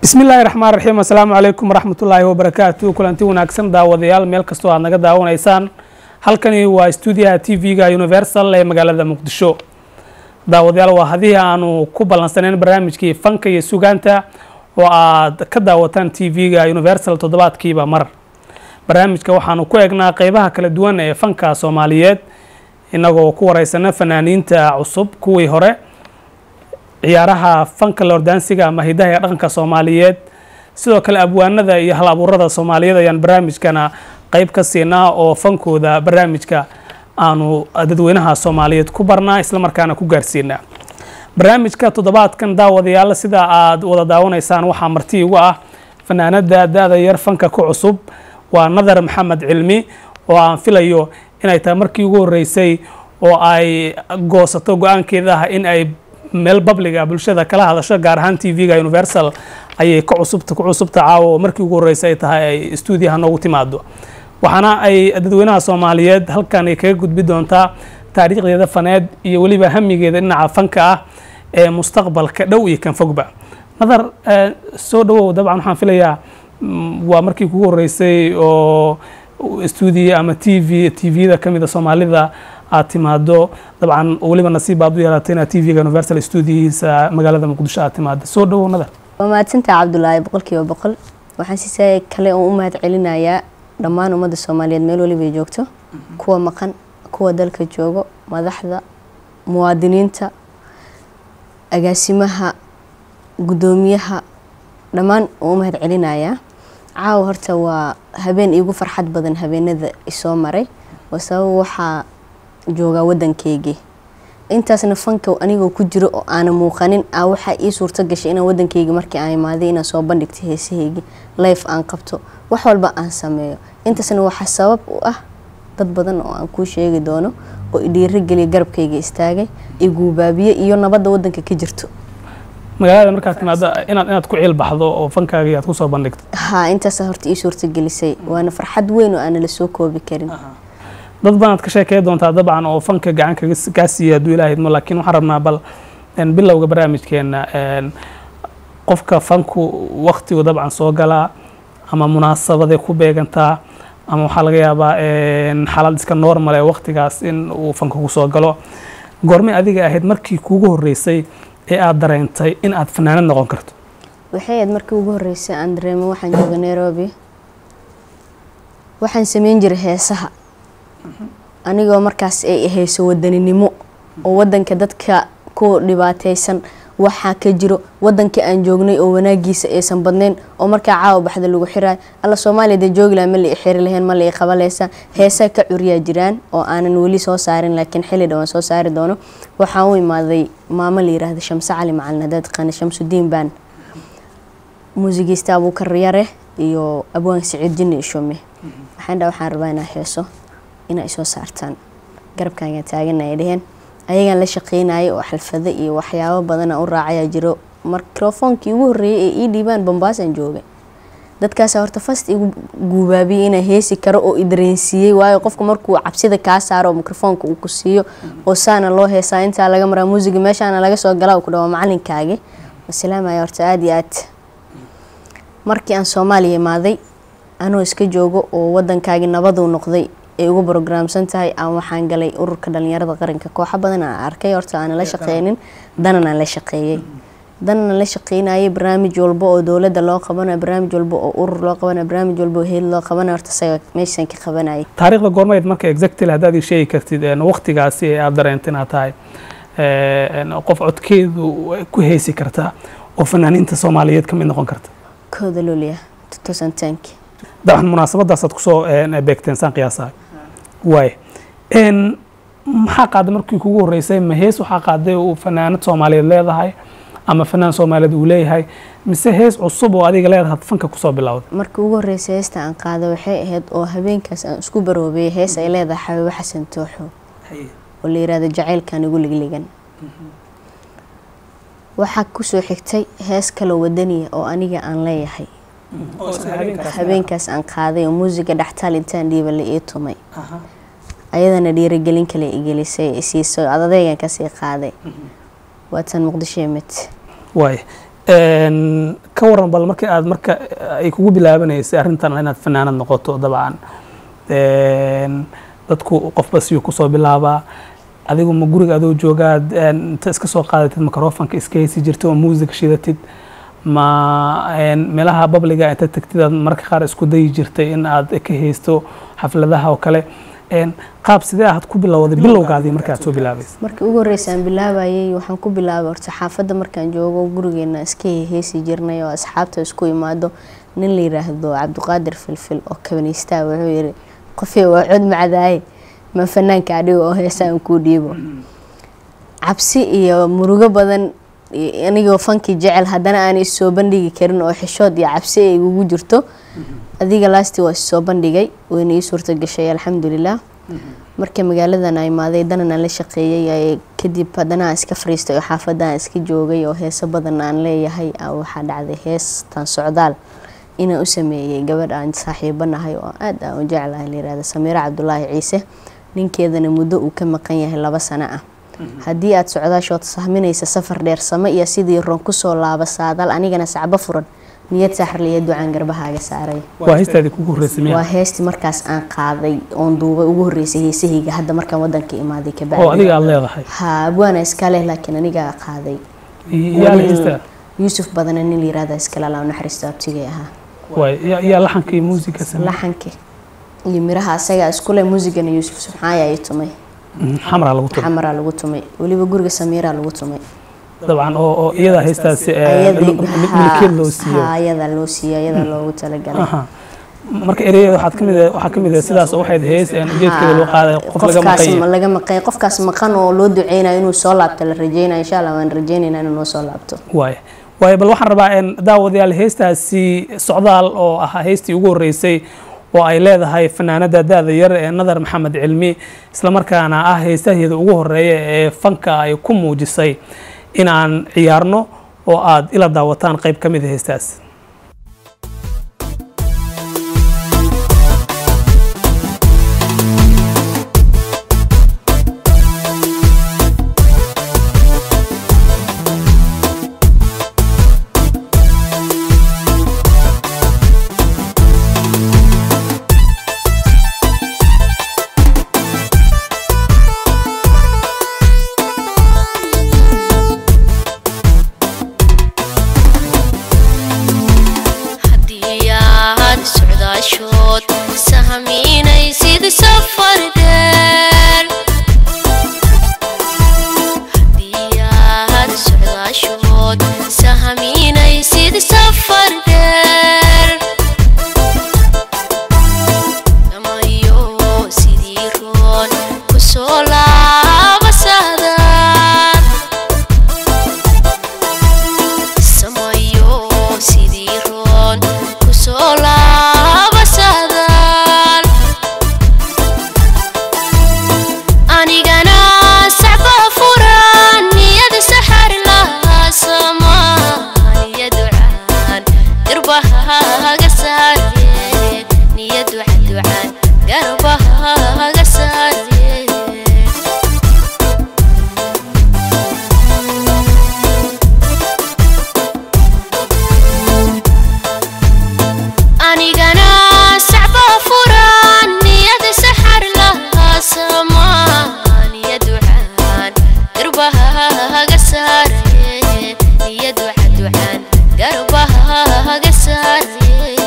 bismi illaahi raxmaan raxiim assalaamu calaykum waraxmatullaahi wabarakaatu kulanti wanaagsan daawadayaal meel kastoo aad naga daawanaysaan halkani waa stuudiyaha t v-ga universal ee magaalada muqdisho daawadayaal waa hadii aanu ku ballansaneyn barnaamijkii fanka iyo sugaanta oo aad ka daawataan t v-ga universal toddobaadkiiba mar barnaamijka waxaanu ku eegnaa qeybaha kala duwan ee fanka soomaaliyeed inagoo ku wareysana fanaaniinta cusub kuwii hore ciyaaraha fanka lordaansiga ama hidaha ee dhaqanka soomaaliyeed sidoo kale abwaanada iyo hal abuurada soomaaliyeed ayaan barnaamijkana qeyb ka siinaa oo fankooda barnaamijka aanu dadweynaha soomaaliyeed ku barnaa islamarkaana ku gaarsiinaa barnaamijka toddobaadkan daawadayaal sida aad wada daawanaysaan waxaa marti igu ah fanaanada da-da yar fanka ku cusub waa nadar maxamed cilmi oo aan filayo inay tahay markii ugu horeysay oo ay goosato go-aankeeda ah in ay meel babliga bulshada kala hadasho gaar ahaan t v-ga universal ayay ka cusubta ku cusubta caawa oo markii ugu horreysay ay tahay ay stuudiyaha noogu timaado waxaana ay dadweynaha soomaaliyeed halkan ay kaga gudbi doontaa taariikhdeeda faneed iyo weliba hamigeeda dhinaca fanka ah ee mustaqbalka dhow iyo kan fogba nadar soo dhawow dabcan waxaan filayaa waa markii kugu horreysay oo stuudiya ama t v t v-da ka mida soomaalida aad timaado dabcan weliba nasiib baad u yeelatay inaad t v-ga universal stuudiyihiisa magaalada muqdisho aad timaado soo dhawow nadar waa mahadsantaha cabdulaahi boqolkiiba boqol waxaan si kale oo u mahad celinayaa dhammaan ummadda soomaaliyeed meel waliba ay joogto kuwa maqan kuwa dalka joogo madaxda muwaadiniinta agaasimaha guddoomiyaha dhammaan oo u mahad celinayaa caawa horta waa habeen iigu farxad badan habeenada isoo maray waa sabab waxaa joogaa wadankeygii intaasna fanka anigoo ku jiro oo aana muuqanin a waxaa ii suurto gashay inaan wadankeyga markii aan imaaday inaan soo bandhigto heesaheygi life aan qabto wax walba aan sameeyo intaasna waxaa sabab u ah dad badan oo aan kuu sheegi doono oo idhiirogeliya garabkayga istaagay iguubaabiye iyo nabadda wadanka ka jirto magaalada markaad timaado inaad inaad ku ciil baxdo oo fankaagii aad kusoo bandhigto haa intaasa horta ii suurtagelisay waana farxad weyn oo aana la soo koobi karin dad banaad ka sheekey doontaa dabcan oo fanka gacan kaa siiya hadduu ilaah idmo laakiin waxaan rabnaa bal bilowga barnaamijkeena qofka fanku waktigu dabcan soo galaa ama munaasabaday ku beegantaa ama waxaa laga yaabaa xaalad iska normal ee waktigaas in uu fanka ku soo galo goormay adiga ahayd markii kuugu horreysay ee aada dareentay in aad fanaanad noqon karto waxay ahayd markii ugu horreysay aan dareemo waxaan jooga nairobi waxaan sameyn jiray heesaha anigoo markaas ay ahayso wadaninimo oo wadanka dadka ku dhibaateysan waxaa ka jiro wadankii aan joognay oo wanaagiisa aysan badnayn oo markaa caawa baxda lagu xiraayo alla soomaaliya dee joogi laha ma la i xiri lahayn ma la i qabaleysa heesaa ka curyaa jiraan oo aanan weli soo saarin laakiin xilli dhawaan soo saari doono waxaan u imaaday maamo la yiraahda shamse cali macalin hadaad taqaana shamsudiin baan muusigiista abuukar yare iyo abwaan siciid jinni ishume waxaan dhaa waxaan rabaa inaa heeso inaa isoo saartaan garabkaagaa taagana ay dheheen ayagaan la shaqeynayay oo xalfado iyo waxyaabo badana u raacayaa jiro mikrofoonkii ugu horreeyay ee ii dhiibaan bambaasaan joogay dadkaasa horta fast igu guubaabiyey inaa heesi karo oo idareensiiyey waayo qofku markuu cabsida kaa saaro oo mikrofoonka uu ku siiyo oo saana loo heesaa intaa laga maraa muusiga meeshaana laga soo galaa ku dhawa macalinkaagi wasalaamaya horta aada iyo aad markii aan soomaaliya imaaday anoo iska joogo oo wadankaagii nabaduu noqday ay ugu brograamsan tahay aan waxaan galay ururka dhalinyarada qaranka kooxo badan aan arkay horta aanan la shaqeynin danan aan la shaqeeyey danan aan la shaqeynayay barnaamij walba oo dowladda loo qabanayo barnaamij walba oo urur loo qabanayo barnaamij walba oo heed loo qabanayo horta isaga meeshaan ka qabanayay taariikhda goormayd marka exactly haddaad ii sheegi kartid waqtigaasi ee aada dareenta inaad tahay qof codkeedu ku heesi karta oo fanaaniinta soomaaliyeed ka mid noqon karta kooda loliya tutosantaanki dabcan munaasabadaasaad kusoo beegteen saan qiyaasahay waay maxaa qaaday markii kugu horreysay ma hees waxaa qaaday uu fanaanad soomaaliyeed leedahay ama fanaan soomaaliyeed uu leeyahay mise hees cusub oo adiga leedahay fanka kusoo bilowday markii ugu horreysay heesta aan qaaday waxay ahayd oo habeenkaas aan isku baroobeyay hees ay leedahay xabiibo xasan tooxo oo la yirahdo jacaylkan igu ligligan waxaa kusoo xigtay hees kaloo wadaniya oo aniga aan leeyahay habeenkaas aan qaaday oo muusiga dhextaal intaan dhiiba la ii tumay ayadana dhiiragelin kale igelisay siiso adadeegan kasii qaaday waatan muqdisho imid waay Een, ka waran bal markii aad marka ay kugu bilaabanaysay arrintan inaad fanaanad noqoto dabcan Een, dadku qofba siyuu kusoo bilaabaa adigu ma guriga adoo joogaad een, inta iska soo qaadatid microfonka iska heysi jirtid oo music shidatid ma een, meelaha babliga inta tagtid aad marka qaar isku dayi jirtay in aad ka heysto xafladaha oo kale Een, qaab sidee aad ku bilowday bilowgaadii markaad soo bilaabaysa markii ugu horreysa aan bilaabayay waxaan ku bilaabay horta xaafadda markaan joogo gurigeena iska heesi jirnay oo asxaabta isku imaado nin la yiraahdo cabdiqaadir filfil oo kabaniistaa wuxuu yiri qofii waa cod macdaaye ma fanaanka adhigo oo heesaan kuu dhiibo cabsi iyo murugo badan i- anigoo fankii jecel haddana aan is soo bandhigi karin oo xishood iyo cabsi ay igugu jirto adiga laasti waa is soo bandhigay wayna ii suurta gashay alxamdulilah marka magaaladan a imaaday danan aan la shaqeeyay ay- kadib haddana aan iska fariistay oo xaafadda aan iska joogay oo heeso badan aan leeyahay aa waxaa dhacday heestan socdaal inaan u sameeyey gabadh aan saaxiibo nahay oo aad aan u jeclahay layirahda samiiro cabdulaahi ciise ninkeedana muddo uu ka maqan yahay laba sano ah haddii aad socdaashood sahminaysa safar dheer samo iyo sidii ron kusoo laaba saadaal anigana sacbo furan niyad saxarliya ducaan garbahaaga saaray waa heystaadii kugu horreysay waa miyaa heestii markaas aan qaaday oon duubay ugu horreysay heesahayga hadda markaan wadanka imaaday oo kabacdi adiga aad leedahay ha abwaana iska leh laakiin anigaa qaaday yaa la heystaa yuusuf badana nin la yirahda iskale alaa naxariisto abtigay ahaa waay yaa yaa laxanka iyo muusiga sameeyey laxanka iyo miraha asagaa iskule muusigana yuusuf subxaaya ay tumay Mhm, xamraa lagu tumo xamaraa lagu tumay weliba guriga samiiraa lagu tumay dabcan oo oo iyadaa heystaasi ee, Ayadii- mil- mil- milkeed loo siiyo ha ayadaa loo siiyo ayadaa loogu talagalay Aha. marka ereyada waxaad kamid ah- waxaa kamid ah sidaas oo waxayd heys een ujeedkeeda loo qaaday qof laga qofkaas maqan ma- laga maqan qofkaas maqan oo loo duceynayo inuu soo laabto la rajeynayo insha allah waan rajeynaynaa inuu noo soo laabto waay waay bal waxaan rabaa een daawadayaal heestaasi socdaal oo ahaa heystii ugu horreysay oo ay leedahay fanaanada da-da yar ee nadar maxamed cilmi islamarkaana ah heystaheeda ugu horeeya ee fanka ay ku muujisay inaan ciyaarno oo aad ila daawataan qayb ka mid a heestaas haddii aad socdaashood sahminaysid safar dheer haddii aad socdaashood sahminaysid safar dheer damayo sidii roon kusoo laaba saadaan samayo sidii roon kusoo laaba saadaan anigana sacba furan niyad saxar lahaa soomaaliya ducaan garbahaga saare niyad waxa ducaan garbahaga saare anigana sacba furan niyad saxar lahaa soomaaliya ducaan garbahaga saare niyad waxa ducaan garbahaga saare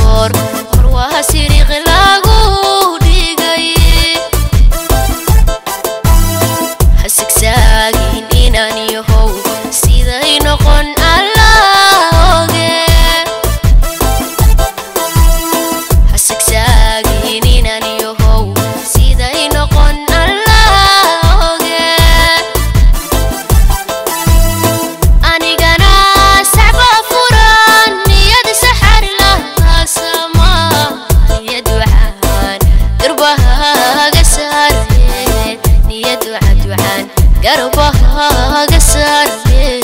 goor hor waa siriiq lagu dhigay hasigsaagin inaan yahow siday noqon alla oge hasigsaagin inaan yahow siday noqon alla oge anigana sacba furan niyad saxar lahaasama niyad waxaan garbahaga saareen niyad waxaad waxaan garbahaga saareen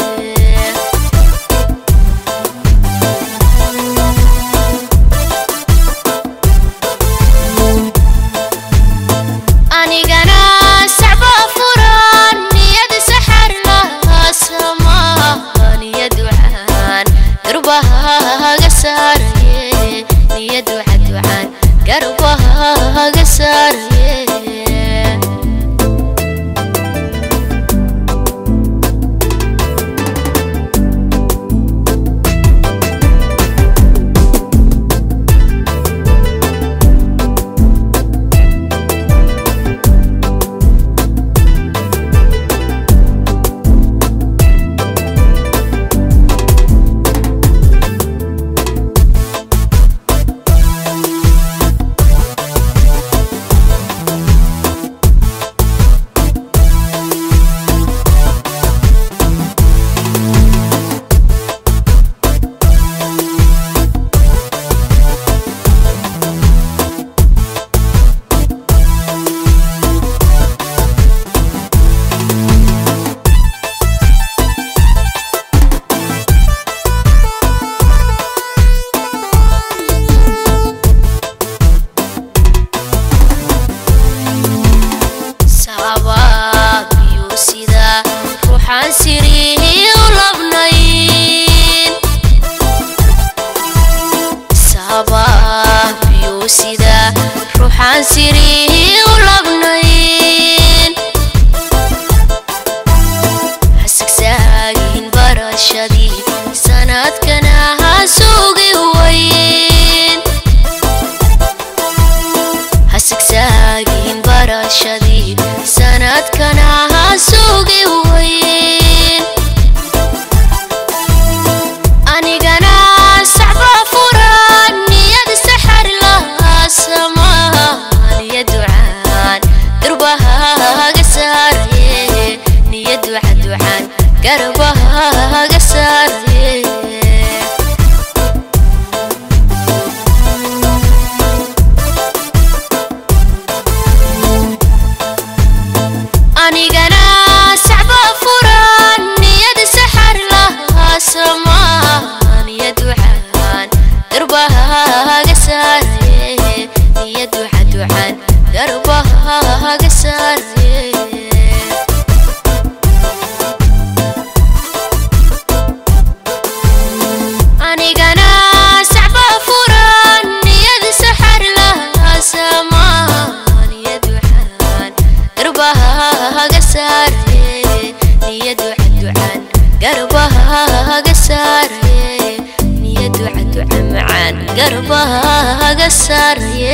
anigana sacba furan niyad saxar lahaasama niyad waxaan garbahaga saaraye niyad waxaad waxaan garbahaga saaraye sabaab iyo sida ruuxaan sirihi u labnayn sabaab iyo sida ruuxaan sirihi u labnayn hasigsaagin barashadii sanadkana ha sugi wayn hasigsaagin barashadii sanadkana ha sugi wayn anigana sacba furan niyad saxar lahaasama niyad waxaan garbahaga saaraye niyad waxaad waxaan garbahaga saaraye anigana sacba furan niyad saxar lahaasama niyad waxaan garbahaga saaraye niyad waxaad waxaan garbahaga saaraye anigana sacba furan niyad saxar lahaasama niyad waxaan garbahaga saaraye niyad waxaad waxaan garbahaga saaraye niyad waxaad waxaan macaan garbahaga saaraye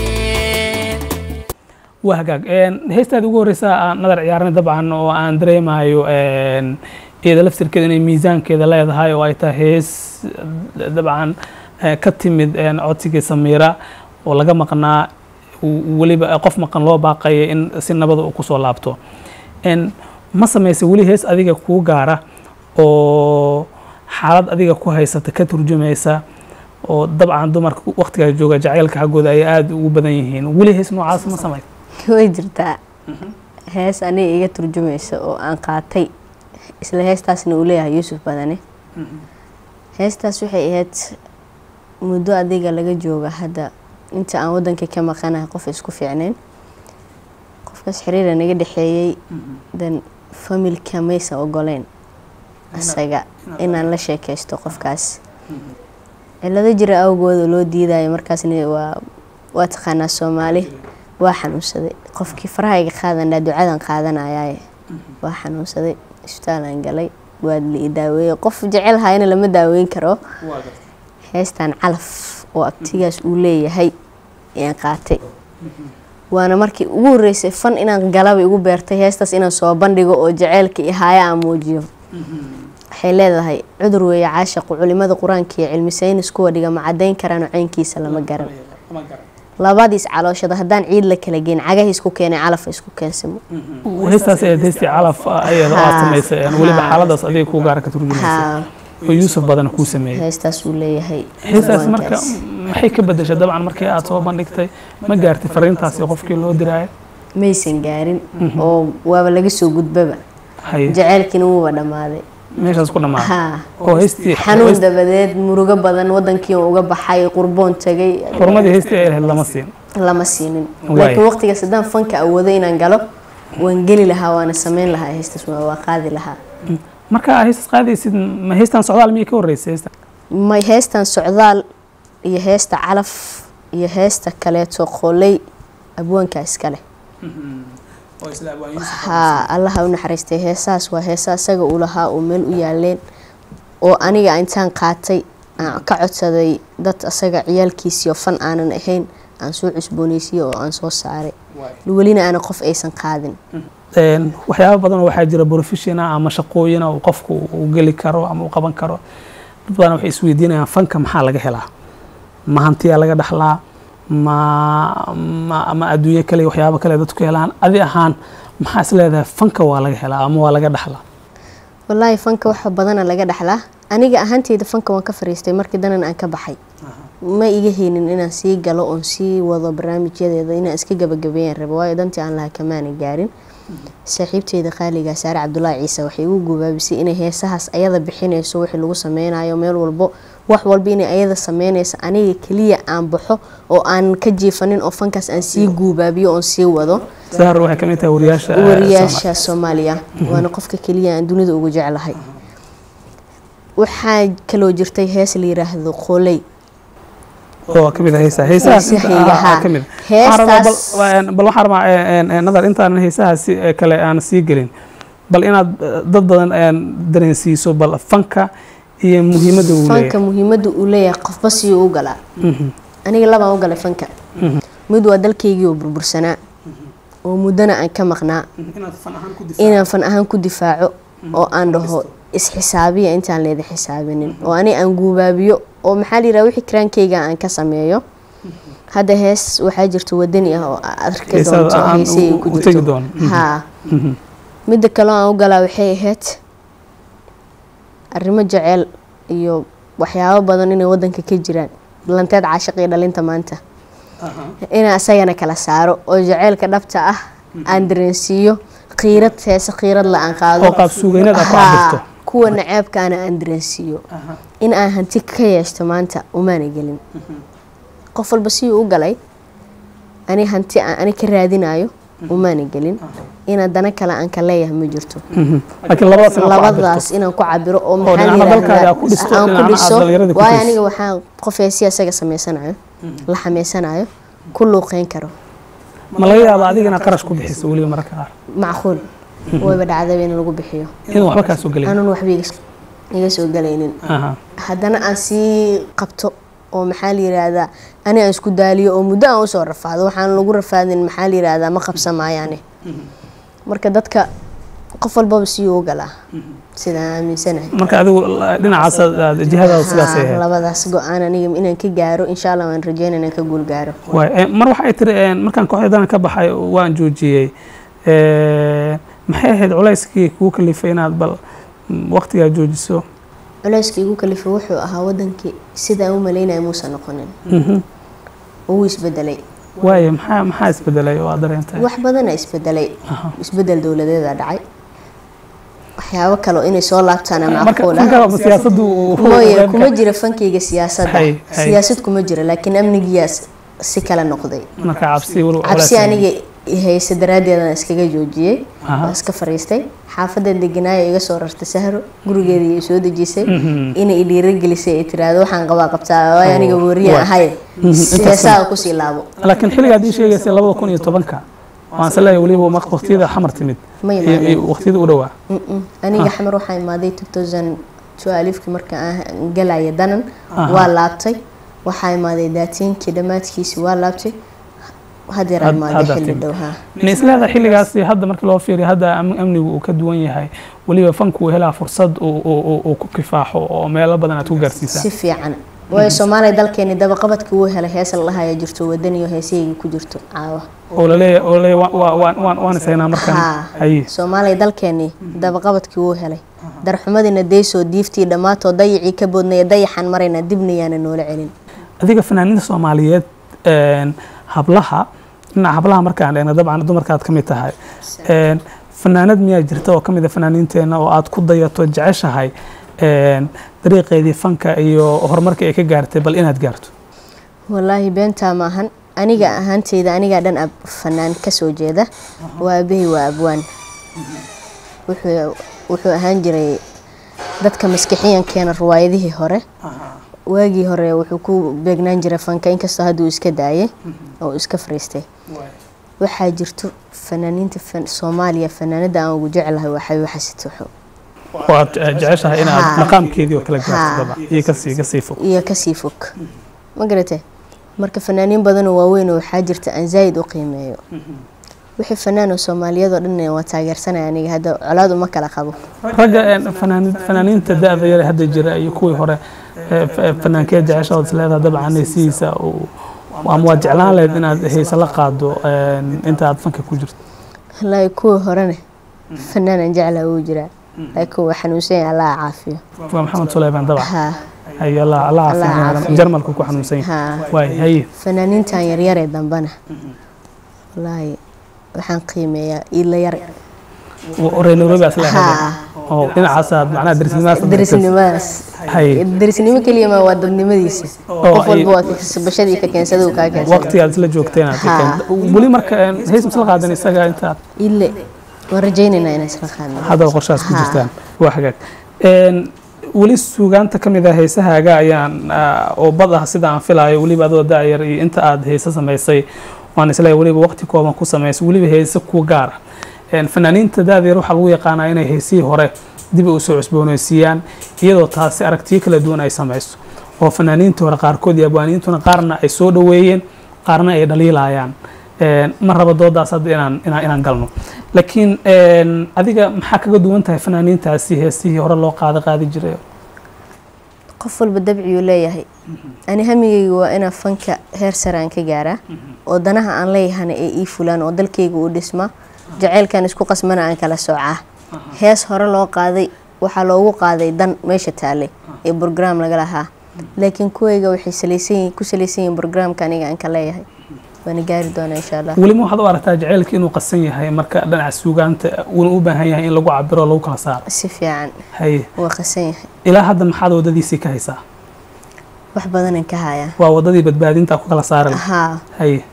waa hagaag heestaada ugu horeysa aan nadar ciyaarnay dabcan oo aan dareemayo iyada laftirkeeda inay miisaankeeda leedahay oo ay tahay hees dabcan eh, ka timid eh, codsigii samiira oo laga maqnaa w- weliba qof maqan loo baaqaya in si nabada uu kusoo laabto En, ma samaysa weli hees adiga kuu gaara oo xaalad adiga ku haysata ka turjumaysa oo dabcan dumarka waqtigaa jooga jacaylka xaggooda ay aada ugu badan yihiin weli hees noocaas ma samay way jirtaa hees aniga iga turjumaysa oo aan qaatay isla heestaasna uu leeyahay yuusuf badane heestaas waxay ahayd muddo adiga laga jooga hadda inta aan wadanka ka maqanahay qof isku fiicnayn qofkaas xiriira naga dhexeeyey dan familka maysan ogoleyn asaga inaan la sheekaysto qofkaas cilado jira awgooda loo diidayo markaasna waa waa taqaanaa soomaali waa xanuunsaday qofkii farahayga qaadanaa ducadan qaadanayaaye waa xanuunsaday isbitaalaan galay waa la ii daaweeyey qof jecel hayana lama daaweyn karo heestaan calaf oo abtigaas uu leeyahay ayaan qaatay waana markii ugu horeysay fan inaan galaba igu beertay heestaas inaan soo bandhigo oo jaceylka iyo haaya aan muujiyo waxay leedahay cudur weeye caashaqu culimada qur-aanka iyo cilmi saynis kuwa dhiga ma cadayn karaan caynkiisa lama garan labadiis calooshada haddaan ciid la kala geyn cagaha isku keenay calafa isku keensamo heestaas ee heestii calaf ayada aad samaysay een weliba xaaladaas adiga kuu gaara ka turjumaysa haa oo yuusuf badan kuu sameeyey heestaas uu leeyahay heestaas marka abwaankaas. maxay ka bedeshay dabcan markii aad soo bandhigtay ma gaartay fariintaasi qofkii loo diraayo maysan gaarin oo waaba laga soo gudbaba haye jaceylkiina wuuba dhammaaday meeshaas ku dhamaaday haa oo heestii xanuun dabadeed murugo badan wadankii oo uga baxay qurboon tagay xurmadii heestii ay lahayd lama siin lama siinin Waay. laakiin waqtigaas haddaan fanka awoodo inaan galo waan geli lahaa waana sameyn lahaa heestaas waa waa qaadi lahaa marka aad heestas qaadaysid ma heestan socdaal miyay ka horreysay heestan may heestan socdaal iyo heesta calaf iyo heesta kaleeto qoley abwaanka iskale haa allaha u naxariistay heesaas waa heesa isaga uu lahaa uu meel u yaaleen oo aniga intaan qaatay aan ka codsaday dad asaga ciyaalkiisiyo fan aanan ahayn aan soo cusbooneysiye oo aan soo saaray welina aana qof aysan qaadin Een, waxyaabo badan oo waxaa jira professiona ama shaqooyina uu qofku uu geli karo ama uu qaban karo dad badan waxay isweydiinayaan fanka maxaa laga helaa ma hantiyaa laga dhaxlaa ma ma ama adduunyo kale iyo waxyaabo kale dadku helaan adi ahaan maxaa is leedahay fanka waa laga helaa ama waa laga dhaxlaa wallaahi fanka waxa badana laga dhaxlaa aniga ahaanteyda fanka waan ka fariistay markii danan aan ka baxay ma iga haynin inaan sii galo oon sii wado barnaamijyadeeda inaan iska gabagabeeyaan rabo waayo dantii aan lahaa kamaana gaarin saaxiibteyda qaaliga saare cabdulaahi ciise waxay igu gubaabisay inay heesahaas ayada bixinayso wixii lagu sameynayo meel walbo wax walba inay ayada sameynayso aniga keliya aan baxo oo aan ka jiifanin oo fankaas aan sii guubaabiyo oon sii wado sahar waxay ka mid tahay wariyaasha eh, wariyaasha soomaaliya waana qofka keliya aan dunida ugu jeclahay waxaa kaloo jirtay hees la yiraahdo qoley oo ka mid ah heesaha heesahaas inta- Heesahayga, ah, ah, haa. ka mid ah. Waxaan rabaa bal- Heestaas- waa- bal waxaan rabaa een, een, nadar intaanan heesahaasi ee kale aan sii gelin bal inaad eh, dad badan een, dareensiiso bal fanka iyo muhiimadda uu fanka leeyahay muhiimada uu leeyahay qofba siyuu u galaa Mhm. aniga labaan u galay fanka mid waa dalkaygii oo burbursanaa oo muddana aan ka maqnaa inaan fan ahaan ku difaaco oo aan dhaho isxisaabiya intaan leeda xisaabinin oo ani aan guubaabiyo oo maxaa la yidhaha wixii kiraankayga aan ka sameeyo hadda hees waxaa jirta wadani ah oo aad arki Heesaha doonto aan heesayga u- ku u tegi jirto doono. Mhm. haa midda kaloo aan u galaa waxay ahayd arrimo jeceel iyo waxyaabo badan inay wadanka ka jiraan lanteed caashiq iyo dhalinta maanta inaan isagana kala saaro oo jaceylka dhabta ah aan dareensiiyo qiirad heese qiirad la aan qaado oo qaab suugayneed aad ku Haa, cabirto kuwa naceebkaana aan dareensiiyo in aan hanti ka yeeshto maanta umaana gelin qof walba siduu u galay ani hanti aan ani ka raadinayo umaana gelin ina dana kale aan ka leeyahay ma jirto Mhm. laakiin labadaas inaad ku cabirto. labadaas inaan ku cabiro oo maxaa la dhinacna dalkaaga yiraahdaa aad ku dhisto, aan ku dhinacna aad dhiso dhallinyaradii ku waayo dhiso. aniga waxaan qof heesiya isaga sameysanayo la xameysanayo ku luuqeyn karo ma laga yaaba adiga inaad qarash ku bixiso weliba mararka qaar macquul wayba dhacdaba in lagu bixiyo inuu waxba kaa soo gelin aanun waxba iga- iga soo galaynin Aha. haddana aan sii qabto oo maxaa la yiraahdaa ani aan isku daaliyo oo muddo aan usoo rafaado waxaan lagu rafaadin maxaa la yiraahdaa ma qabsamaayaane marka dadka qof walbaba siyuu u galaa sidaan aaminsanahay marka adigu la- dhinacaas aad- jihadaada sidaas ay Haa, ahayd labadaas go-aan aniga inaan ka gaaro insha allah waan rajeynaya inaan ka guul gaaro waay eh, mar waxay tiri eh, markaan kooxdadan ka baxay waan joojiyey Eh, maxay ahayd culayskii kugu kalifay inaad bal mm, waqtigaa joojiso culeyska igu kalifay wuxuu ahaa wadankii sidaan u malaynaya muusan noqonin Mhm. wuu isbedelay waaye maxaa maxaa isbedelay oo aad dareentay wax badana isbedelay isbedel dowladeeda dhacay waxyaabo kale oo inay soo laabtaan ama marka macquul marka ah siyaasaddu uu- mooye uu- kuma jira fankayga siyaasadda Hay, hay. siyaasad kuma jira laakiin amnigiyaas si kale noqday marka cabsi wal- cabsi culays- aniga hayse daraaddeedaan iskaga joojiyey Aha. waan iska fariistay xaafadan deganaayo iga soo rartay sahro gurigeeda iyo soo dejisay Mhm. inay i dhiiragelisay ay tiraahdo waxaan qabaa qabtaa waayo aniga Oh, wariya waay. ahay Mhm, intaas- heesaha kusii laabo laakiin xilligaad ii sheegaysay labada kun iyo tobanka waan se leeyahay weliba maq- waqtiyada xamar timid ma iyo- imaanin iyo waqtiyada u dhowaa Mm-mm. aniga xamar waxaa imaaday 2012 marka aan galaya danan Aha. waa laabtay waxaa imaaday daatiinkii dhammaadkiisi waa laabtay hadeer Had- imaaday hadda xilli timid. dhow haa ma isleedahay xilligaasi hadda markii loo fiiriyo hadda am- amnigu uu ka duwan yahay weliba fanku uu helaa fursad uu- uu uu- uu ku kifaaxo oo meelo badan aad ku gaarsiisaan si fiican waayo soomaaliya dalkeeni dabaqabadkii wuu helay hees la dhahaya jirto wadaniyo heesaygii ku jirto caawa oo laleeyahay oo laleeyahay wa- wa- waan- waan waan isaynaa markaan haa haye soomaaliya dalkeeni dabaqabadkii wuu helay darxumadiina daysoo diiftii dhammaatoo dayacii ka boodnaya dayaxan marayna dibna yaana noola celin adiga fanaaniinta soomaaliyeed een, hablaha dhinaca hablaha markaan eegna dabcan dumarkaad ka mid tahay een, fanaanad miyaa jirta oo ka mid a fanaaniinteena oo aad ku dayato jeceshahay een, dariiqeedii fanka iyo horumarka ay ka gaartay bal inaad gaarto wallaahi beentaa maahan aniga ahaanteyda anigaa dhan ab fanaan kasoo jeeda waa aabahey waa abwaan wuxuu wuxuu ahaan jiray dadka maskixiyankeena riwaayadihii hore waagii hore wuxuu ku beegnaan jiray fanka inkastoo hadduu iska daayay oo iska fariistay waxaa jirto fanaaniinta fan- soomaaliya fanaanada aan ugu jeclahay waa xabiib xasan tuuxo waad eh, jeceshahay inaad Haa. maqaamkeedii oo kale gaarto Haa. dabcan iyo kasii kasii fog iyo kasii fog ma garatay marka fanaaniin badanoo waaweyn oo waxaa jirta aan zaa'id u qiimeeyo wixii fanaan oo soomaaliyadoo dhan waa taageersanaya aniga hadda colaad uma kala qabo ragga een, fanaani- fanaaniinta da-da yare hadda jira iyo kuwii hore eh, f- fanaankee jeceshahood isleedaha dabcan heysihiisa uu- ama waad jeclaan lahayd inaad heyse la qaado een, inta aad fanka ku jirto wallaahi kuwii horene fanaanan jeclaa wuu jiraa laakiin waa xanuunsan yahay allaha caafiyo waa maxamed suleyman dabcan haa haye allah allah Allah caafimaad caafiyo. jarmalku ku xanuunsan yahay haa waay haye fanaaniintan yaryaree dambana wallaahi waxaan qiimeeyaa iila yar reer nairobi as leedahay haa oo dhinacaasaad macnaha darisnimaas darisnimadaas haye darisnimo keliya ma waa dadnimadiisa Oo qof ay- walba waa bashadii ka keensada uu kaa keensada waqti aad isla joogteen aad Haa. keenta weli marka een, heys misla qaadan isaga intaad ile waan rajaynaynaa inaan isla qaadno hadda qorshahaas ku Haa. jirtaan waa hagaag Een, weli suugaanta ka mid ah heesahaaga ayaan ah, oo bad ah sida aan filaayo weliba adoo daayar iyo inta aad heese samaysay waan isleeyahay weliba waqti kooban ku samaysay weliba heese ku gaar ah Een, fanaaniinta daadayar waxaa lagu yaqaanaa inay heesihii hore dib u soo cusboonaysiiyaan iyadoo taasi aragtiyo kala duwan ay samayso oo fanaaniintii hore qaarkood iyo abwaaniintuna qaarna ay soo dhoweeyeen qaarna ay dhaliilayaan Een, ma raba doodaas hadda inaan inaan inaan galno laakiin een, adiga maxaa kaga duwan tahay fanaaniintaasi heesihii hore loo qaada qaadi jiray qof walba dabciyuu leeyahay ani hamigayga waa inaan fanka heer sare aan ka gaaraa oo danaha aan leeyahana ay ii fulaan oo dalkayga uu dhismaa jaceylkan isku qasmana aan kala soocaa hees hore loo qaaday waxaa loogu qaaday dan meesha taallay ee brograam laga lahaa laakiin kuwayga waxay salaysan yihiin- ku salaysan yihiin brograamka aniga aan ka leeyahay waana gaari doonaa insha allah welima waxaad u aragtaa jaceylka inuu qasan yahay marka dhinaca suugaanta uuna u baahan yahay in lagu cabiro oo lagu kala saaro si fiican haye waa qasan yahay ilaa hadda maxaad wadadiisii ka haysaa wax badanaan ka hayaa waa wadadii badbaadinta ku kala saari lahayd. haa haye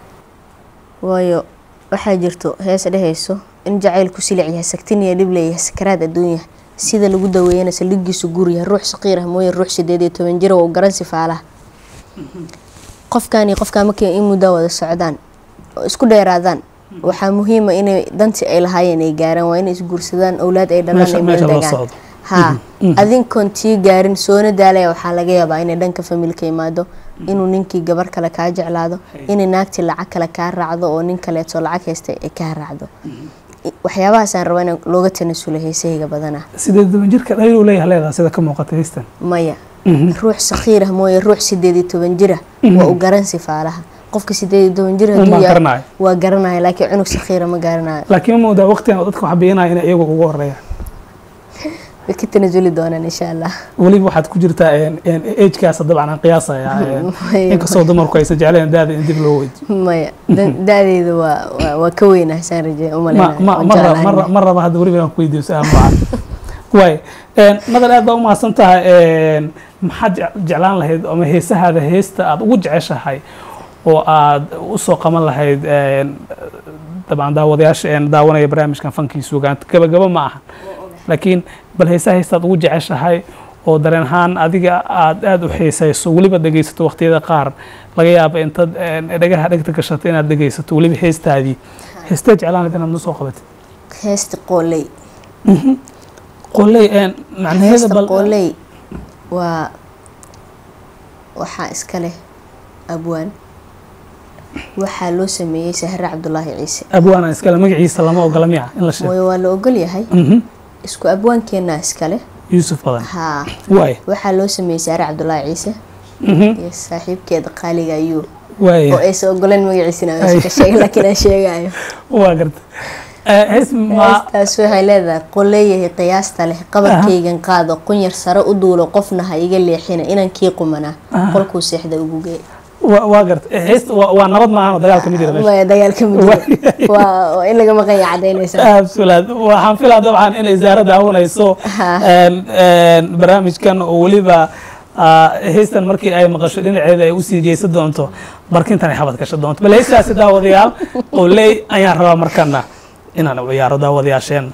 waayo waxaa jirto hees dhehayso in jacaylku silic yahay sagtin iyo dhib leeyahay sakaraad adduunya sida lagu daweeyana saldhigiisu guur yahay ruux saqiir ah mooye ruux sideed iyo toban jira oo garan sifaalaha qofkan iyo qofkaan markay in muddaa wada socdaan oo isku dheeraadaan waxaa muhiima inay dantii ay lahaayeen ay gaaraan waa inay isguursadaan owlaad ay dhalaan meesha ay meel meesha loo degaan socdo haa adinkoon tii gaarin soona daalaya waxaa laga yaabaa inay dhanka familka imaado inuu ninkii gabar kale kaa jeclaado inay naagtii lacag kale kaa raacdo oo nin kaleeto lacag haysta ay kaa raacdo waxyaabahaasaan rabaa in looga tanasulo heesahayga badana sideed toban jirka dhaliil uu leeyahay leedahay sida ka muuqata heystan maya ruux sakiirah mooye ruux sideed iyo toban jira waa u garan sifaalaha qofka sideed iyo toban jir Unbaa hadduu yahay garanaya. waa garanaya laakiin cunug sakiira ma garanayo laakiin ma moodaa waqtigan oo dadka wax bixinaya inay iyagu ugu horeeyaan way ka tanasuli doonaan insha allah weliba waxaad ku jirtaa agekaas dabcan aan qiyaasaya een, Maya. inkastoo dumarku aysan jecleen daada in dib loo weydiyo maya dan- da-deeda waa waa- waa ka weynah saan rajeey ma umaleynayo ma waan ma raba- jeclahay. ma raba- ma raba hadda weliba inaan ku weydiiyo su-aal noocan waay een, madal aad baa u mahadsan tahay een, maxaad jec- jeclaan lahayd ama heesahaada heesta aad ugu jeceshahay oo aad usoo qaban lahayd een, dabcan daawadayaasha een daawanaya barnaamijkan fankii suugaanta gabagaba ma ahan laakiin bal heesaha heesta aad ugu jeceshahay oo dareen ahaan adiga aad aad u xiisayso weliba dhegaysato waqtiyada qaar laga yaaba intaad een, dhagaha dhegta gashato inaad dhegaysato weliba heestaadii heestee jeclaan lahayd inaad noo soo qabatid heesta qooley qoley een macnaheeda heesta bal qooley waa waxaa iska leh abwaan waxaa loo sameeyey sahre cabdulaahi ciise abwaana iskale magaciisa lama ogola miya in la sheego mooye waa la ogol yahay Mhm. isku abwaankeenaa iska leh yuusuf badan haa waay waxaa loo sameeyey sahre cabdulaahi ciise Mhm. iyo saaxiibkeeda qaaliga ayuu oo waay aysan ogoleen magaciisina meesha ka sheegay laakiin aan sheegayo waa garta Eh, hees ma heestaas waxay leedahay qoleeyahay qiyaasta leh qabarkaygan qaado qunyar sare u duulo qofna ha iga leexina inankii qumanaa qolkuu seexda ugu gee waa waa garta Eh, hees waa waa nabad maahan oo dagaalka ma jira meesha Maya, dagaalka ma jiro waa waa in laga maqanya cadaynaysa absolut waxaan filaa dabcan inay zaara daawanayso Ha. een, een, barnaamijkan oo weliba ah, heystan markii ay maqasho dhinaceeda ay usii jeesan doonto barkintan ay xabad gasho doonto bal heystaasi daawadayaal oo ley ayaan rabaa markana inaan u ciyaaro daawadayaasheen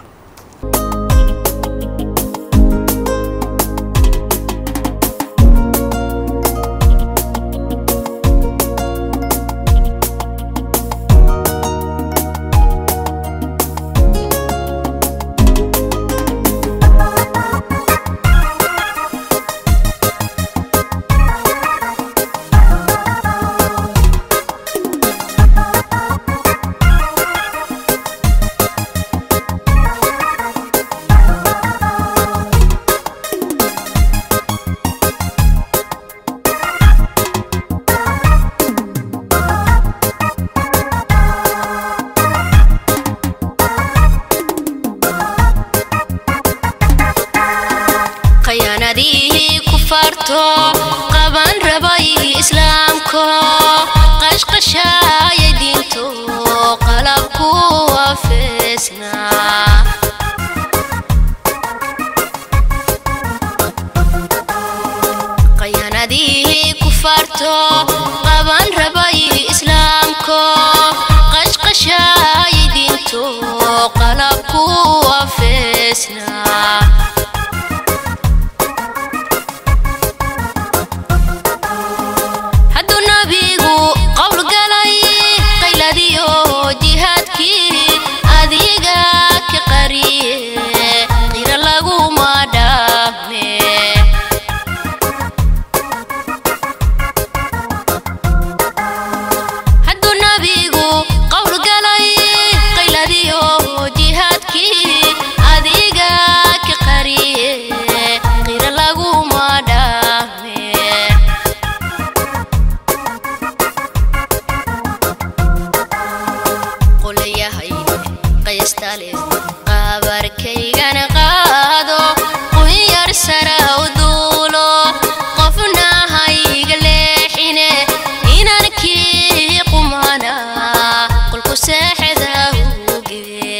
khiyaanadihii ku farto qaban rabay islaamko qashqashaaya diinto qalabku afeesnaa khiyaanadihii ku farto qaban rabay islaamko qashqashaaya diinto qalabku afeesnaa hadduu nabigu qowl galay qayladiyo jihaadkii adiga ka qariye qira laguma dhaame hadduu nabigu qowl galay qayladiyo jihaadkii adiga ka qariye qira laguma dhaame qolayahay qaystale qabarkaygana qaado qunyar sara u duulo qofna hayga leexine inankii qumana qolku seexda uge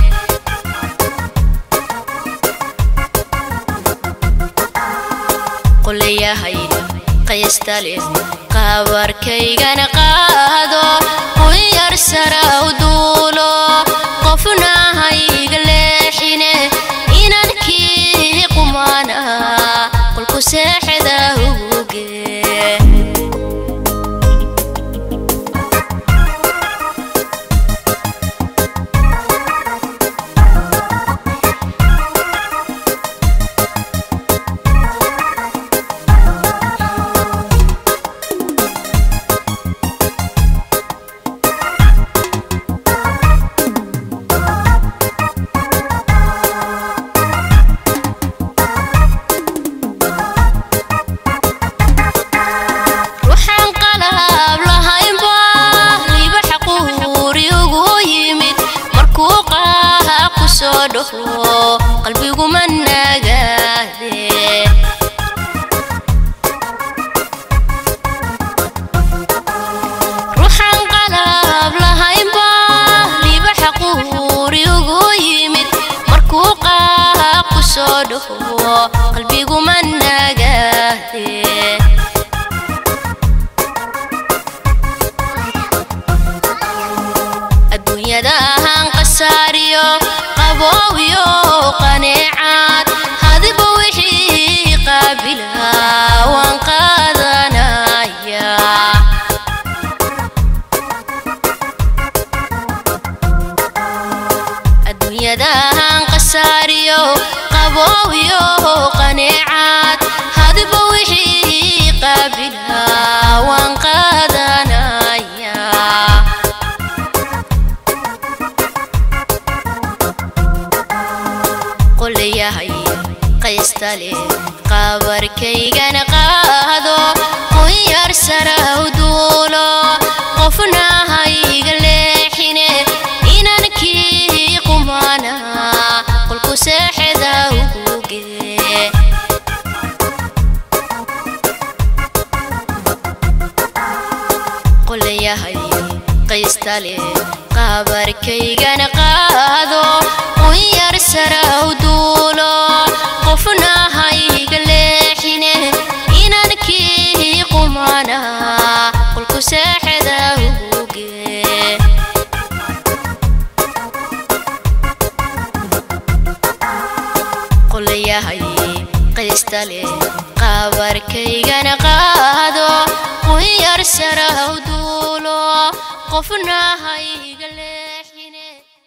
qolayahay qaystale qabarkaygana qaado qunyar sara u duulo qofna hayga leexine inankii qumana qolku seexda uge waxaan qalab lahaynba liba xaquuri ugu yimid markuu qaaha ku soo dhaho qalbiguma nagaade ruuxaan qalab lahaynba liba xaquuri ugu yimid markuu qaaha ku soo dhaho qalbiguma nagaade adduunyadahan qasaariyo qaboowiyo qaneecaad hadiba wixii qaabila waan qaadanaya adduunyadahan qasaariyo qaboowiyo qaneecaad qaystale qabarkaygana qaado un yar saraw duulo qofna hayga leexine inaan kii qumana qolku seexda huge qolayahay qaystale qabarkaygana qaado un yar saraw duulo qofna hayga leexine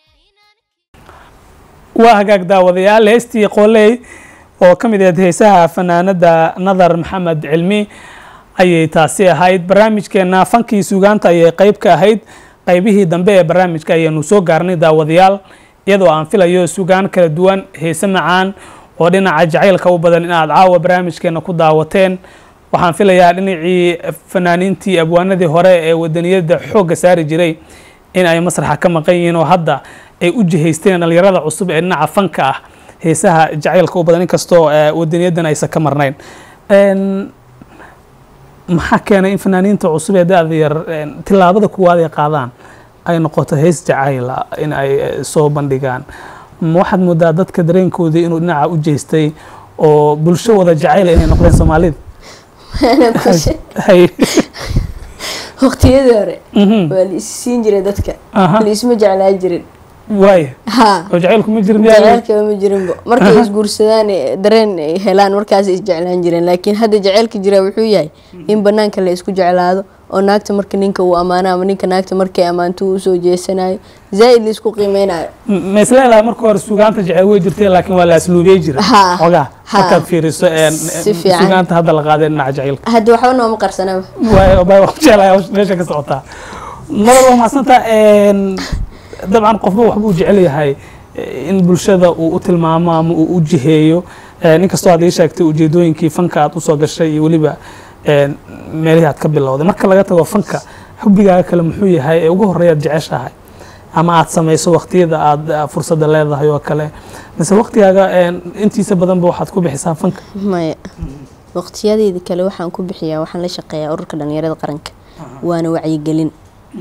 waa hagaag daawadayaal heestii qooley oo ka mid ahayd heesaha fanaanada nadar maxamed cilmi ayay taasi ahayd barnaamijkeena fankii suugaanta ayay qeyb ka ahayd qeybihii dambe ee barnaamijka ayaynu soo gaarnay daawadayaal iyadoo aan filayo sugaan kala duwan heese macaan oo dhinaca jacaylka u badan in aad caawa barnaamijkeena ku daawateen waxaan filayaa dhinacii fanaaniintii abwaanadii hore ee wadaniyada xoogga saari jiray in ay masraxa ka maqan yihiin oo hadda ay u jihaysteen dhalinyarada cusub ee dhinaca fanka ah heesaha jacaylka u badan inkastoo wadaniyadan aysan ka marnayn maxaa keenay in fanaaniinta cusub ee da-da yar tilaabada kuwaad ay qaadaan ay noqoto hees jacayla in ay soo bandhigaan ma waxaad moodaa dadka dareenkoodii inuu dhinaca u jeestay oo bulsho wada jacayla inay noqdeen soomaalida hay waqtiyadii hore Mhm. waa la is siin jiray dadka Aha. la isma jeclaan jirin waaya ha oo jacaylku ma jirin miyaa jaceylkaba ma jirinba markay isguursadaan ee dareen ay helaan markaas is jeclaan jireen laakiin hadda jaceylka jira wuxuu yahay in banaanka la isku jeclaado oo naagta marka ninka uu ammaano ama ninka naagta markay ammaanto uu usoo jeesanayo zaa'id la isku qiimeynayo ma isleedahay marka hore suugaanta jecel way jirtay laakiin waa la asluubiyey jira Ha. xogaa Ha. markaad fiiriso een, Si fiican. suugaanta hadda la qaaday dhinaca jacaylka hadda waxba nooma qarsanaba waayo baa wax jeclahay hawsha meesha ka socotaa nabad waa mahadsanta dabcan qofba waxbuu jecel yahay eh, in bulshada uu u tilmaamo ama uu u jiheeyo Eh, inkastoo aad ii sheegtay ujeedooyinkii fanka aad usoo gashay iyo weliba eh, meelihii aad ka bilowday marka laga tago fanka xubbigaaga kale muxuu yahay ee ugu horreeya aad jeceshahay ama aad samayso waqtiyada aad eh, fursadda leedahay oo kale mise waqtigaaga eh, intiisa badanba waxaad ku bixisaa fanka maya waqtiyadeeda kale waxaan ku bixiyaa waxaan la shaqeeyaa ururka dhalinyarada qaranka waana wacyigelin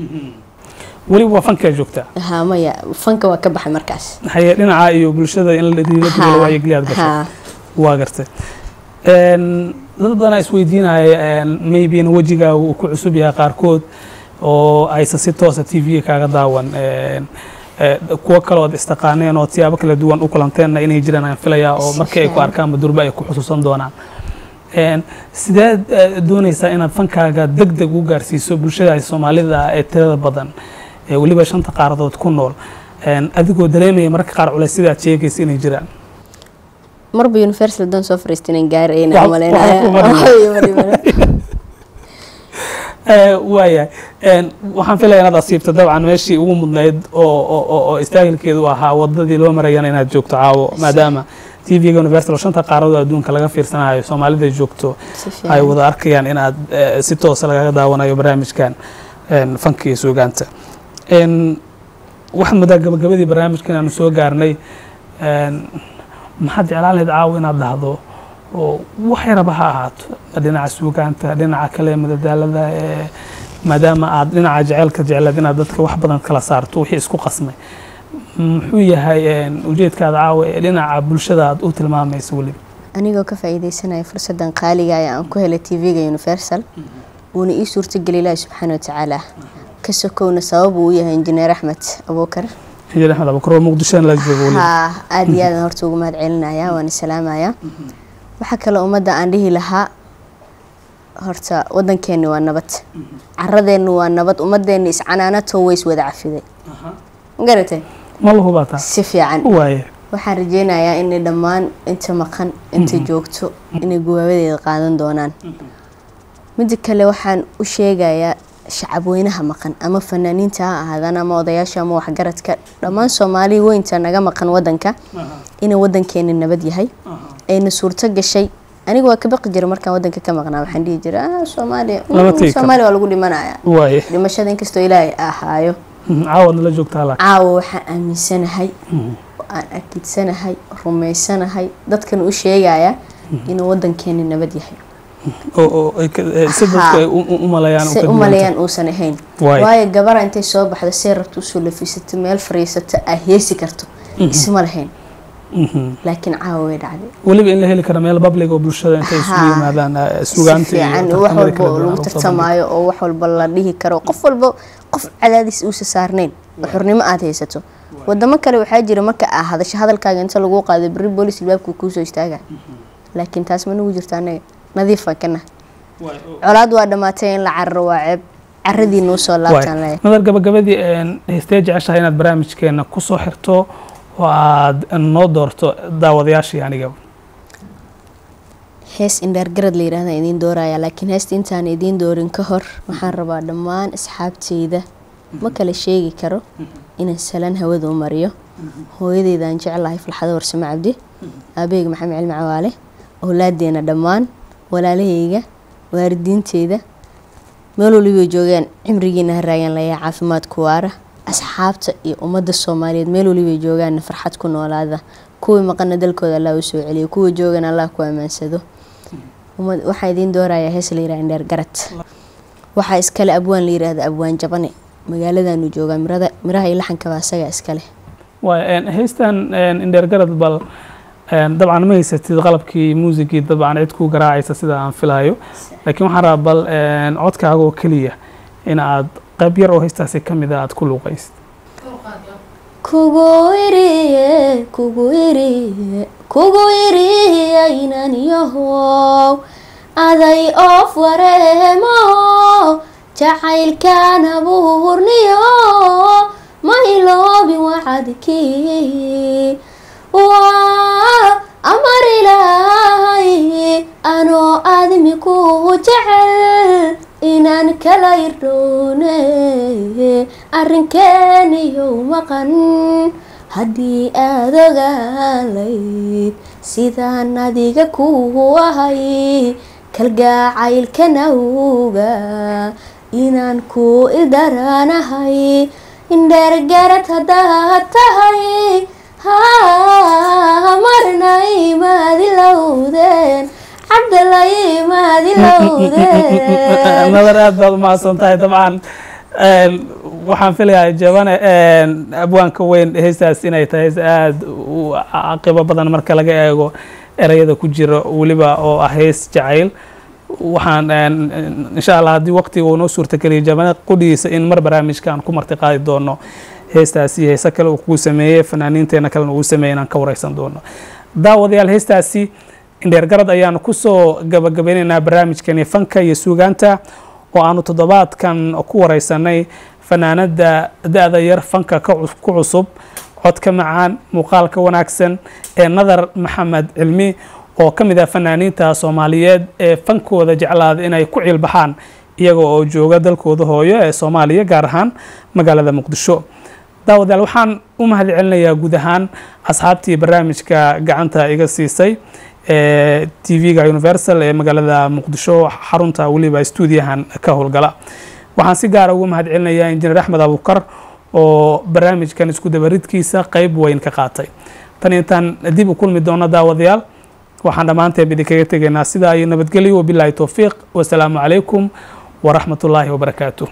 weliba waa fankaa joogtaa ha maya fanka waa ka baxay markaas haye dhinaca iyo bulshada in la dhiirigeliyo la wacyigeliyo aad gashay ha waa gartay Een, dad badanaa isweydiinaya maybena wejigaaga uu ku cusub yahay qaarkood oo aysan si toosa t v kaaga daawan Een, eh, kuwo kale ood istaqaaneen oo siyaabo kala duwan u kulanteenna inay jiraan aan filayaa oo Si markii ay ku fiican. arkaan madurba ay ku xusuusan doonaan Een, sideed eh, doonaysaa inaad fankaaga deg deg u gaarsiiso bulshada soomaalida ah ee tirada badan ee weliba shanta qaaradood ku nool Een, adigoo dareemaya mararka qaar culays sidaad sheegaysa inay jiraan marba universal dan soo fariista inaan gaarayna Wax- umaleynaya wax ku badan. Eh, waayahay Een, waxaan filaya inaad asiibto dabcan meeshii ugu mudnayd oo oo- oo oo istaahilkeedu ahaa wadadii loo marayana inaad joogto caawo maadaama t v-ga universal oo shanta qaaradood adduunka laga fiirsanayo soomaalida joogto si ay fiican wada arkayaan inaad eh, si toosa lagaga daawanayo barnaamijkan een, fanka iyo suugaanta Een, waxaad moodaa gabagabadii barnaamijkan aanu soo gaarnay een, maxaad jeclaan lahayd caawo inaad dhahdo oo wax yaraba ha ahaato dhinaca suugaanta dhinaca kale madadaalada ee maadaama aad dhinaca jecelka jecleed inaad dadka wax badan kala saarto wixii isku qasmay muxuu yahay een, ujeedkaada caawa ee dhinaca bulshada aad u tilmaamayso weliba anigoo ka faa'iidaysanaya fursadan qaaliga ah ee aan ku helay tv-ga universal uuna ii suurtageli ilaahi subxaana watacaala ka sokowna sabab uu u yahay injineer axmed abuukar injineer axmed abukar oo muqdishona la joogo weliba haa aada iyo aadan horta ugu mahad celinaya waan salaamaya waxaa kale ummadda aan dhihi lahaa horta wadankeeni waa nabad caradeennu waa nabad ummadeenni iscanaanato way iswada cafiday ma garatay ma la hubaataa si fiican waaye waxaan rajeynayaa inay dhammaan inta maqan inta joogto inay gubaabadeeda qaadan doonaan midda kale waxaan u sheegayaa shacabweynaha maqan ama fanaaniinta ha ahaadaan ama odayaasha ama waxgaradka dhammaan soomaali weynta naga maqan wadanka inay wadankeeni nabad yahay ayna suurto gashay aniga waa ka baqi jira markaan wadanka ka maqnaa waxaan dhihi jira ah soomaaliya Lama tegi karo. soomaaliya waa lagu dhimanaya waaye dhimashada inkastoo ilaahay ahaayo caawaad nala joogtaa laakiin caawa waxaan aaminsanahay oo aan akidsanahay rumaysanahay dadkan u sheegaya inuu wadankeeni nabad yahay oo oo ay ka- eh, si dadku Haa. ay u u- u maleeyaan oo say ka u duwan maleeyaan uusan ahayn Waay. waayo gabara intay soo baxdo see rabto usoo lafiisato meel fariisato aa heesi karto isma lahayn tahay. Mhm. laakiin caawa way dhacday weliba in la heli karo meel public oo bulshada intay isugu Haa. yimaadaan eh, si sugaanta iyo fiican wax tartamada kala walba duwan lagu oo tartamaayo oo wax walba la dhihi karo qof walba qof cadaadis uusa saarnayn oo xurnimo aad haysato wadamo kale waxaa jira marka aa hadasho hadalkaaga inta lagu qaado beri boolis albaabka kuusoo istaaga laakiin taas ma nagu jirto anaga nadiifan kana colaad waa dhamaatay in la cararo waa ceeb caradii nuu soo laabtaan Waay. lahayd madar gabagabadii een, heystee jeceshahay inaad barnaamijkeena kusoo xirto oo aad noo doorto daawadayaashii aniga hees indhaargarad la yidhahda idiin dooraya laakiin heesta intaan idiin doorin ka hor waxaan rabaa dhammaan asxaabteyda ma kala sheegi karo inaan salaan hawada u mariyo hooyadeydaan jeclahay falxado warsamo cabdi aabaheyga maxamed cilmi cawaale owlaadeena dhammaan walaalahayga waalidiinteyda meel walibay joogaan cimrigiina ha raagan layaa caafimaad ku waara asxaabta iyo ummadda soomaaliyeed meel walibay joogaanna farxad ku noolaada kuwii maqana dalkooda allah u soo celiyo kuwa joogana allah ku ammaansado ummad- waxaa idiin doorayaa hees la yidhaha indheer garad waxaa iskale abwaan la yidhaahda abwaan jabane magaaladaanu joogaa mirada miraha iyo laxankaba asaga iskale waay een, heystan een, indheergarad bal een, dabcan ma haysatid qalabkii muusigii dabcan cid ku garaacaysa sida aan filayo laakiin waxaan rabaa bal een, codkaaga oo keliya in aad qayb yar oo heystaasi ka mid a aad ku luuqaysid kugu iriye kugu iriye kugu iriye inan yahow aday oof wareemo jacaylkan abuurniyo ma iloobi wacadkii waa amar ilaahay anoo aadmi ku jecel inaan kala irdhoone arrinkeeniyow maqan haddii aad ogaalayd sidaan adiga ku ahay kalgacaylkan awga inaan ku ildaranahay indheergarad haddaad tahay ha marnay maadilowdeen cabdalay maadilowdeen madar aad baad umahadsan tahay dabcan een, waxaan filayaa jabane een, abwaanka weyn heystaas inay tahay heys aad u caqibo badan marka laga eego ereyada ku jira weliba oo ah heys jacayl waxaan een, een, insha allah haddii waqtiga uu noo suurtageliyo jabane qudhigiisa in mar barnaamijkan ku marti qaadi doono heestaasi heese kale uu kugu sameeyey fanaaniinteena kalena uu sameeyey inaan ka wareysan doono daawadayaal heestaasi indheergarad ayaanu kusoo gabagabeynaynaa barnaamijkani fanka iyo suugaanta oo aanu toddobaadkan ku wareysanay fanaanada da-da yar fanka ka cus- ku cusub codka macaan muuqaalka wanaagsan ee nadar maxamed cilmi oo ka mid ah fanaaniinta soomaaliyeed ee fankooda jeclaada inay ku ciilbaxaan iyaga oo jooga dalkooda hooyo ee soomaaliya gaar ahaan magaalada muqdisho daawadayaal waxaan u mahad celinayaa guud ahaan asxaabtii barnaamijka gacanta iga siisay ee tv-ga universal ee magaalada muqdisho xarunta weliba stuudiyahan ka howlgala waxaan si gaara ugu mahad celinayaa injineer axmed abukar oo barnaamijkan isku dabaridkiisa qeyb weyn ka qaatay tan intaan dib u kulmi doono daawadayaal waxaan dhammaanteen idinkaga tegaynaa sidaa iyo nabadgelyo wabilaahi towfiiq wasalaamu calaykum waraxmat ullaahi wabarakaatuh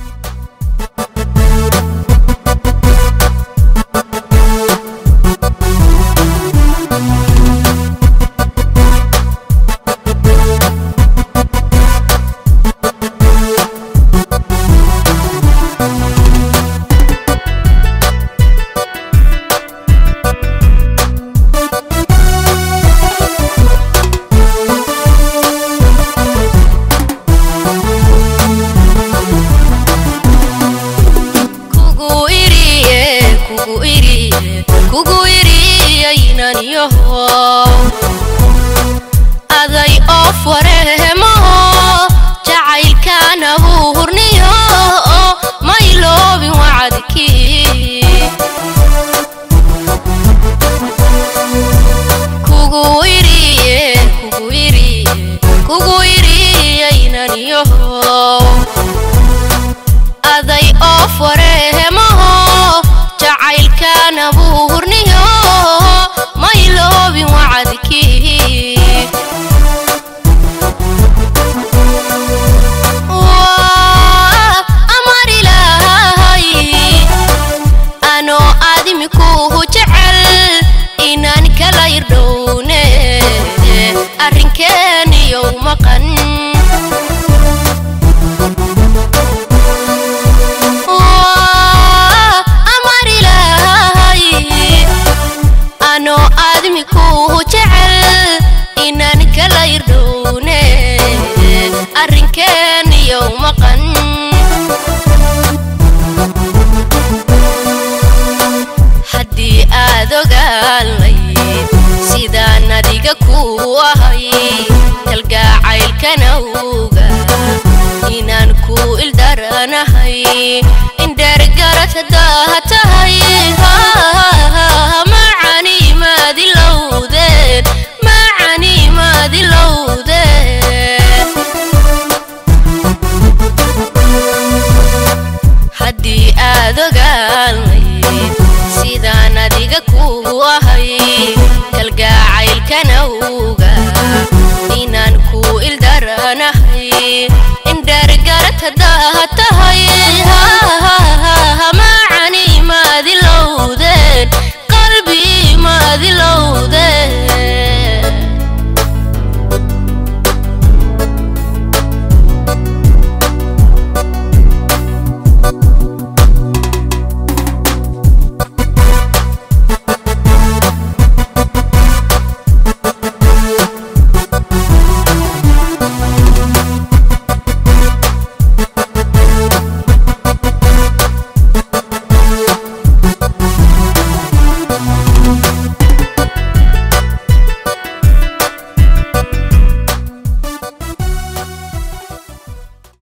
kugu iriye kugu iriye kugu iriye inan yahow aday oof wareemo jacaylkan abuurniyo ma iloobin wacadkii kugu iriye kugu iriye kugu iriye inan yahow aday oof wareemaho jacaylkan abuurniyo ma iloobin wacadkii maqan Waa amar ilaahay anoo aadmi kuu jecel inaan kala irdhowne arrinkeeniyow maqan haddii aad ogaalay sidaan adiga kuu ahay kalgaacaylkanawga inaan kuu ildaranahay indheergarad haddaa tahay macani maadilowdeen macani maadilowdeen haddii aad ogaalay sidaan adiga kuu ahay kalgaacaylkanawga inaan kuu ildaranahay indheergarad haddaa tahay